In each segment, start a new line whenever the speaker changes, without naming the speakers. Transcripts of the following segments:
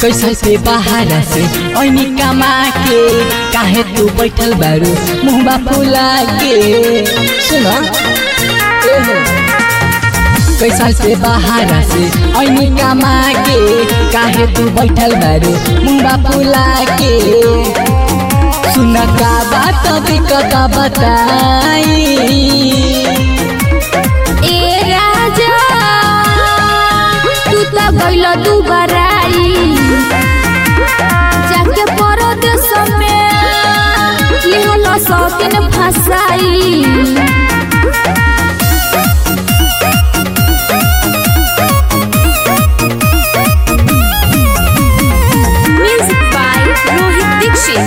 कैसा से बाहर से ऐनी कमा के काहे तू बैठल बारू मुहबा फुला के सुन कैसा से बाहर से ऐनी कमा के काहे तू बैठल बारू मुहबा फुला के सुन का बात दिक्कत बताई
ए राजा तू त गइल दुबराई जाके परदेश में लिहल सौतीन फसाई म्यूजिक बाय रोहित दीक्षित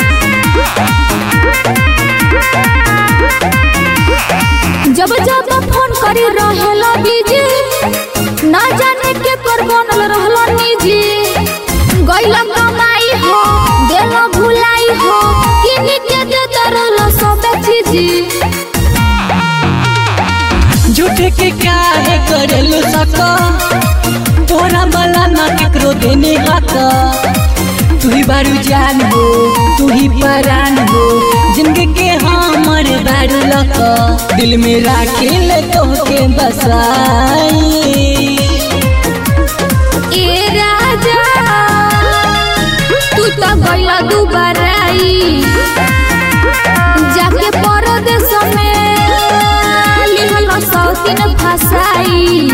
जब जब फोन करी रहेला बिजी ना जाने के पर बनल रहला निजी गइला कमाई हो देलो भुलाई हो किनी के देत रहला सब चीजी
झूठ के काहे करेलु सक तोरा वाला ना केकरो देने हक तू ही बारू जान हो तू ही परान हो जिंदगी के हमर बारू लक दिल में राखे ले तोहके बसाई
ए राजा तू त गइला दुबराई जाके परदेश में लिहल सौतीन फसाई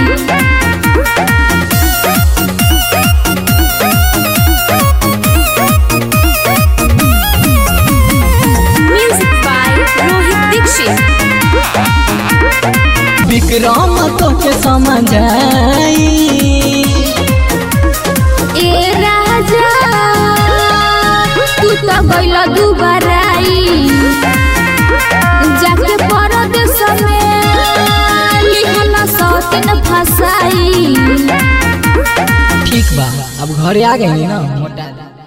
म्यूजिक बाय रोहित दीक्षित
विक्रम तोके समझाई
ए राजा तू त गइल दुबराई जाके परदेश में लिहल सौतीन फसाई
ठीक बा अब घरे आ गई ना मोटा